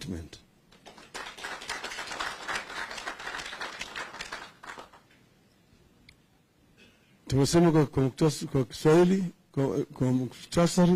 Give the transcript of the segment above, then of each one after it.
statement. Tumesema kwa, kwa, muktas- kwa Kiswahili kwa, kwa muktasari.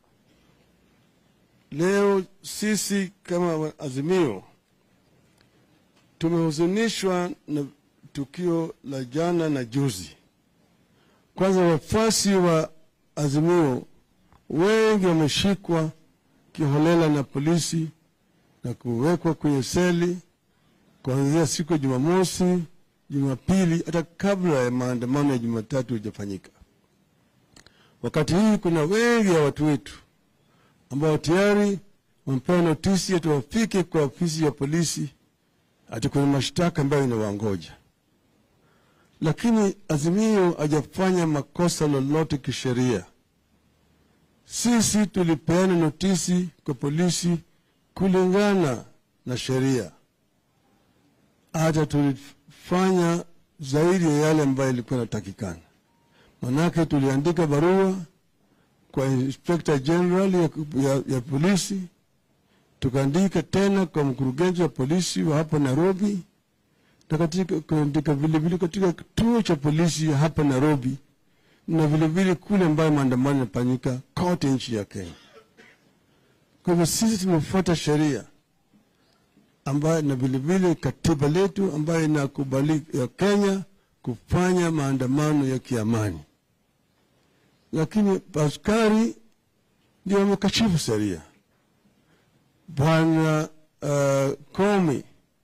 Leo sisi kama Azimio tumehuzunishwa na tukio la jana na juzi. Kwanza, wafuasi wa Azimio wengi wameshikwa kiholela na polisi na kuwekwa kwenye seli kuanzia siku ya Jumamosi, Jumapili, hata kabla ya maandamano ya Jumatatu hujafanyika. Wakati hii kuna wengi ya watu wetu ambao tayari wamepewa notisi ati wafike kwa ofisi ya polisi ati kuna mashtaka ambayo inawangoja, lakini Azimio hajafanya makosa lolote kisheria. Sisi tulipeana notisi kwa polisi kulingana na sheria, hata tulifanya zaidi ya yale ambayo ilikuwa inatakikana. Manake tuliandika barua kwa Inspector General ya, ya, ya polisi, tukaandika tena kwa mkurugenzi wa polisi wa hapa Nairobi, na katika kuandika vilevile katika kituo cha polisi ya hapa Nairobi na vilevile kule ambayo maandamano yanafanyika kote nchi ya Kenya. Kwa hivyo sisi tumefuata sheria ambayo na vilevile katiba letu ambayo inakubali ya Kenya kufanya maandamano ya kiamani, lakini askari ndio wamekashifu sheria. Bwana uh, Komi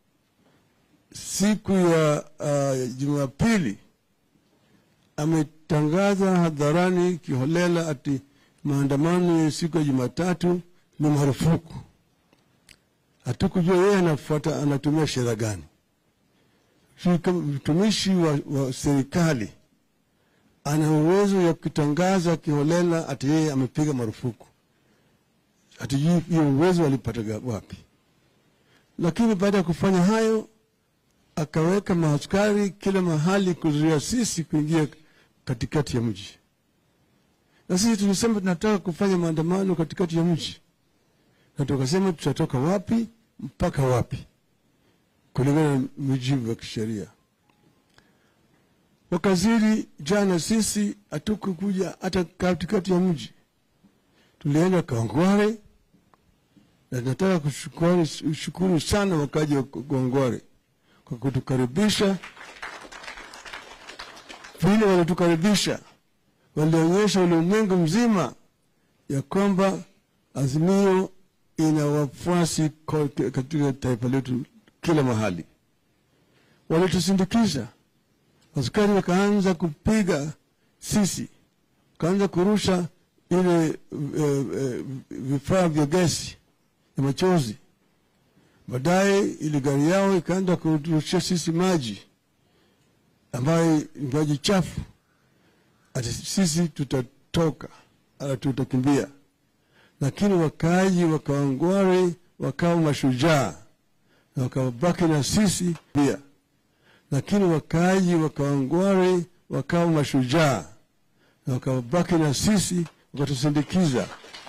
siku ya uh, Jumapili ametangaza hadharani kiholela ati maandamano ya siku ya Jumatatu ni marufuku. Hatukujua yeye anafuata anatumia sheria gani. Sisi kama mtumishi wa, wa serikali ana uwezo ya kutangaza kiholela ati yeye amepiga marufuku. Hatujui hiyo uwezo alipata wapi, lakini baada ya kufanya hayo akaweka maaskari kila mahali kuzuia sisi kuingia katikati ya mji, na sisi tulisema tunataka kufanya maandamano katikati ya mji, na tukasema tutatoka wapi mpaka wapi kulingana na mujibu wa kisheria. Wakazidi jana, sisi hatukukuja hata katikati ya mji, tulienda Kawangware, na nataka kushukuru shukuru sana wakaji wa Kawangware kwa kutukaribisha vile walitukaribisha, walionyesha ulimwengu mzima ya kwamba Azimio ina wafuasi kote katika taifa letu kila mahali. Walitusindikiza, askari wakaanza kupiga sisi, wakaanza kurusha ile e, e, vifaa vya gesi ya machozi. Baadaye ile gari yao ikaenda kurushia sisi maji ambayo ni maji chafu, ati sisi tutatoka ala tutakimbia. Lakini wakaaji wa Kawangware wakawa mashujaa na wakabaki na sisi pia. Lakini wakaaji wa Kawangware wakawa mashujaa na wakabaki na sisi, wakatusindikiza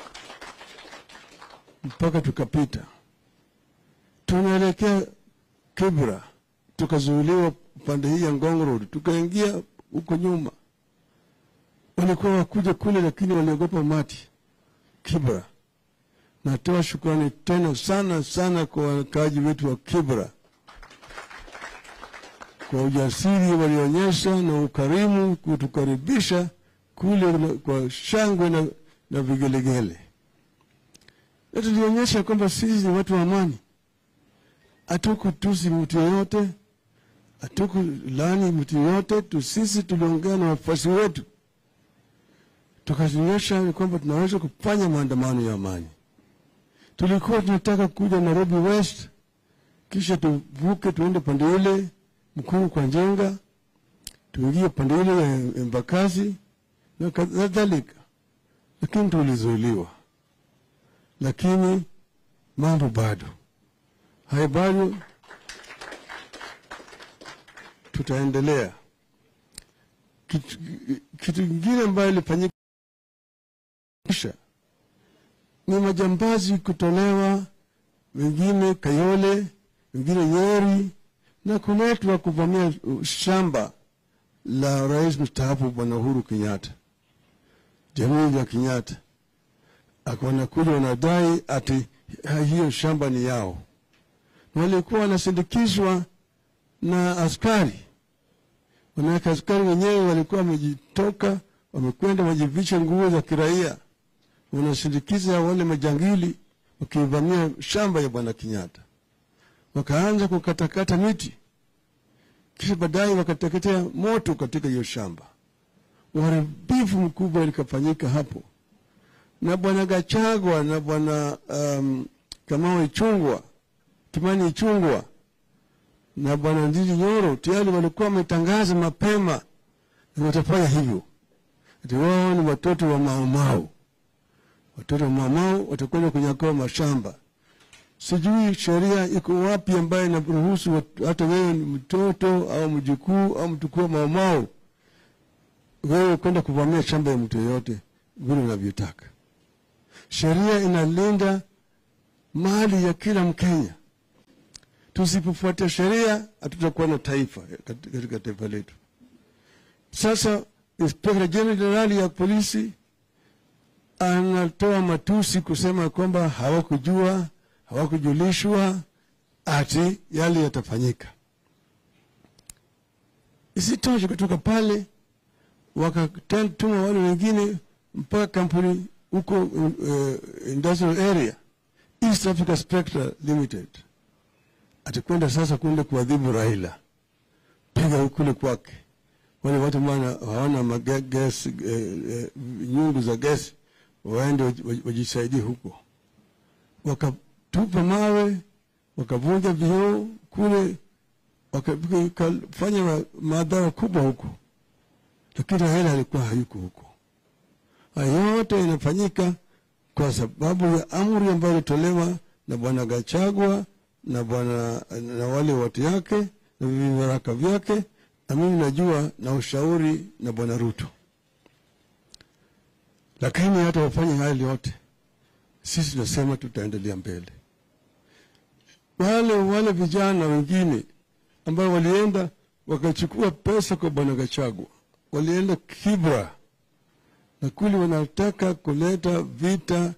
mpaka tukapita. Tunaelekea Kibra, tukazuiliwa upande hii ya Ngong Road, tukaingia huko nyuma. Walikuwa wakuja kule, lakini waliogopa umati Kibra. Natoa shukrani tena sana sana kwa wakaaji wetu wa Kibra kwa ujasiri walionyesha na ukarimu kutukaribisha kule na, kwa shangwe na, na vigelegele, na tulionyesha kwamba sisi ni watu wa amani. Hatukutusi mtu yoyote, hatukulani mtu yoyote tu. Sisi tuliongea na wafuasi wetu tukaonyesha kwamba tunaweza kufanya maandamano ya amani. Tulikuwa tunataka kuja Nairobi West, kisha tuvuke tuende pande ile Mkuru kwa Njenga, tuingie pande ile ya Embakasi na kadhalika, lakini tulizuiliwa. Lakini mambo bado haya, bado tutaendelea. Kitu kitu kingine ambayo ilifanyika ni majambazi kutolewa wengine Kayole, wengine Nyeri na kuletwa kuvamia shamba la rais mstaafu Bwana Uhuru Kenyatta, jamii ya Kenyatta akaona kule wanadai ati hiyo shamba ni yao, na walikuwa wanasindikizwa na askari. Manake askari wenyewe walikuwa wamejitoka, wamekwenda wamejivisha nguo za kiraia, wanasindikiza wale majangili wakivamia shamba ya bwana Kenyatta, wakaanza kukatakata miti, kisha baadaye wakateketea moto katika hiyo shamba. Uharibifu mkubwa likafanyika hapo, na bwana Gachagua na bwana um, Kamau Ichungwa, Kimani Ichungwa na bwana Ndindi Nyoro tayari walikuwa wametangaza mapema na watafanya hivyo, ati wao ni watoto wa maumau watoto wa maumau watakwenda kunyakua mashamba. Sijui sheria iko wapi ambayo inaruhusu hata wewe ni mtoto au mjukuu au mtukuu wa maumau wewe kwenda kuvamia shamba ya mtu yoyote vile unavyotaka. Sheria inalinda mali ya kila Mkenya. Tusipofuata sheria, hatutakuwa na taifa katika taifa letu. Sasa Inspekta Jenerali ya polisi anatoa matusi kusema kwamba hawakujua, hawakujulishwa ati yale yatafanyika. Isitoshe, kutoka pale wakatuma wale wengine mpaka kampuni huko uh, industrial area East Africa Spectra Limited atakwenda sasa kwenda kuadhibu Raila, piga kule kwake wale watu ambao hawana mages eh, eh, nyungu za gesi waende wajisaidie huko. Wakatupa mawe, wakavunja vioo kule, wakafanya madhara kubwa huko, lakini Raila alikuwa hayuko huko. Haya yote inafanyika kwa sababu ya amri ambayo ilitolewa na bwana Gachagua na bwana na wale watu yake na vibaraka vyake, na mimi najua na ushauri na bwana Ruto. Lakini hata wafanye haya yote, sisi tunasema tutaendelea mbele. Wale wale vijana wengine ambao walienda wakachukua pesa kwa bwana Gachagua, walienda Kibra na kuli wanataka kuleta vita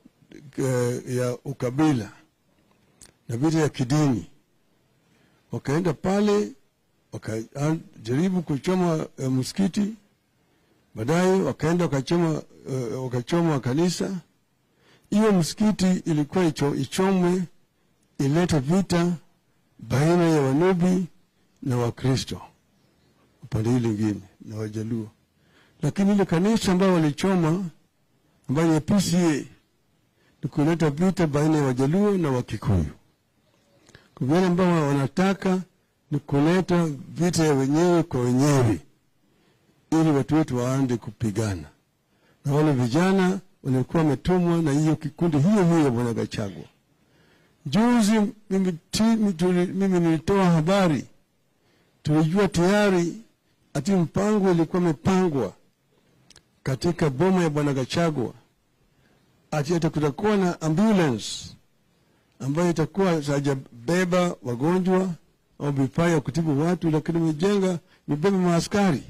uh, ya ukabila na vita ya kidini. Wakaenda pale wakajaribu kuchoma uh, msikiti, baadaye wakaenda wakachoma, uh, wakachoma kanisa. Hiyo msikiti ilikuwa icho, ichomwe ilete vita baina ya Wanubi na Wakristo upande hii lingine na Wajaluo lakini ile kanisa ambayo walichoma ambayo ni PCA ni kuleta vita baina ya Wajaluo na Wakikuyu. Kwa wale ambao wanataka ni kuleta vita ya wenyewe kwa wenyewe, ili watu wetu waande kupigana, na wale vijana walikuwa wametumwa na hiyo kikundi hiyo hiyo ya bwana Gachagua. Juzi mimi, mimi nilitoa habari, tulijua tayari ati mpango ilikuwa imepangwa katika boma ya bwana Gachagua ati ata kutakuwa na ambulance ambayo itakuwa hajabeba wagonjwa au vifaa ya kutibu watu, lakini imejenga imebeba maaskari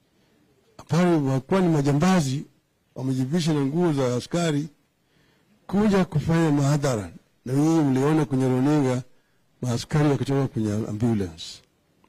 ambao wakuwa ni majambazi, wamejivisha na nguo za askari kuja kufanya mahadhara, na nyinyi mliona kwenye runinga maaskari wakitoka kwenye ambulance.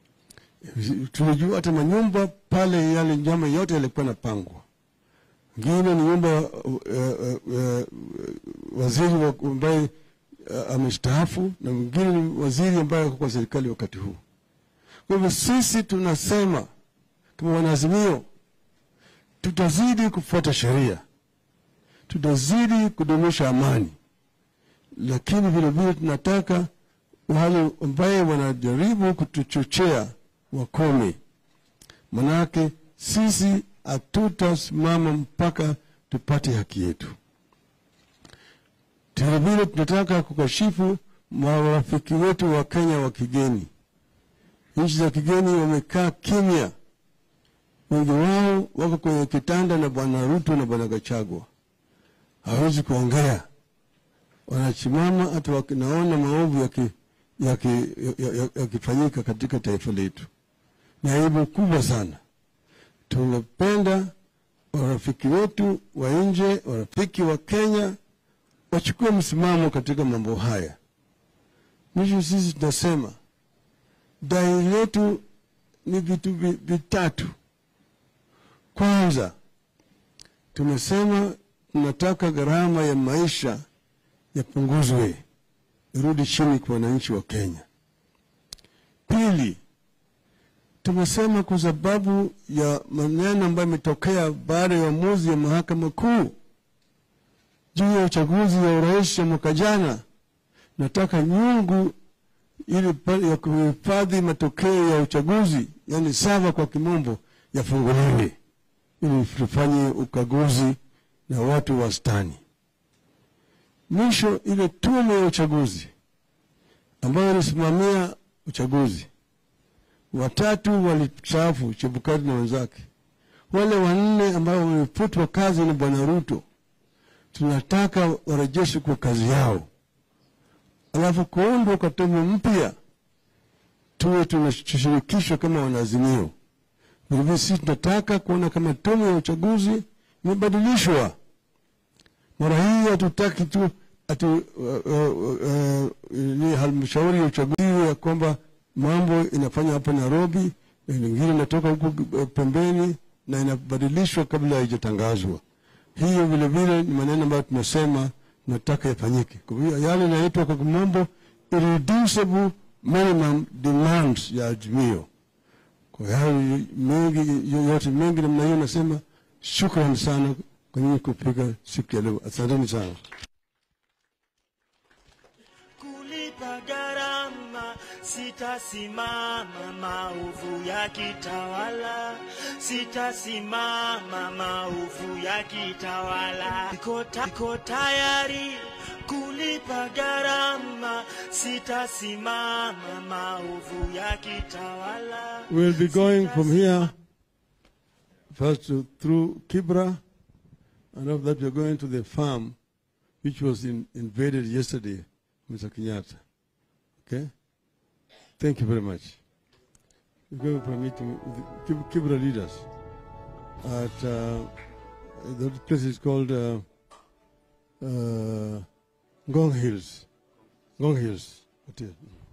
Tulijua hata manyumba pale, yale njama yote yalikuwa napangwa ngine ni nyumba uh, uh, uh, waziri ambaye uh, amestaafu na mwingine ni waziri ambaye ako kwa serikali wakati huu. Kwa hivyo sisi tunasema kama wanaazimio, tutazidi kufuata sheria, tutazidi kudumisha amani, lakini vilevile tunataka wale ambaye wanajaribu kutuchochea wakome, manake sisi hatutasimama mpaka tupate haki yetu. Vilevile tunataka kukashifu marafiki wetu wa Kenya wa kigeni. Nchi za kigeni wamekaa kimya, wengi wao wako kwenye kitanda na bwana Ruto na bwana Gachagua, hawezi kuongea wanachimama hata wakinaona maovu yakifanyika yaki, yaki, yaki katika taifa letu. Ni aibu kubwa sana. Tunapenda warafiki wetu wa nje, warafiki wa Kenya wachukue msimamo katika mambo haya. Mwisho sisi tunasema dai letu ni vitu vitatu. Kwanza, tumesema tunataka gharama ya maisha yapunguzwe, irudi chini kwa wananchi wa Kenya. Pili, tumesema kwa sababu ya maneno ambayo imetokea baada ya uamuzi ya mahakama kuu juu ya uchaguzi wa urais ya mwaka jana, nataka nyungu ili ya kuhifadhi matokeo ya uchaguzi, yani sava kwa kimombo, yafunguliwe ili tufanye ukaguzi na watu wastani. Mwisho, ile tume ya uchaguzi ambayo ilisimamia uchaguzi, watatu walistaafu, Chebukati na wenzake. Wale wanne ambao wamefutwa kazi na Bwana Ruto, tunataka warejeshwe kwa kazi yao, alafu kuundwa kwa tume mpya, tuwe tunashirikishwa kama wanaazimio. Vilevile sisi tunataka kuona kama tume ya uchaguzi imebadilishwa. Mara hii hatutaki tu atu uh, uh, uh, ni halmashauri ya uchaguzi ya kwamba mambo inafanya hapa Nairobi, nyingine inatoka huku pembeni na inabadilishwa kabla haijatangazwa. Hiyo vilevile ni maneno ambayo tunasema tunataka yafanyike. Kwa hiyo yale inaitwa kwa kimombo irreducible minimum demands ya Azimio. Kwa hayo mengi yote mengi namna hiyo, nasema shukrani sana kwa nyinyi kupika siku ya leo. Asanteni sana. kulipa gharama, sitasimama maovu ya kitawala, sitasimama maovu ya kitawala. Niko ta- niko tayari kulipa gharama, sitasimama maovu ya kitawala. We'll be going from here first to, through Kibra, and after that we're going to the farm which was in, invaded yesterday, Mr. Kenyatta. Okay? Thank you very much. We're going for a meeting with the Kib- Kibra leaders at uh, the place is called uh, uh, Ngong Hills. Ngong Hills Hotel.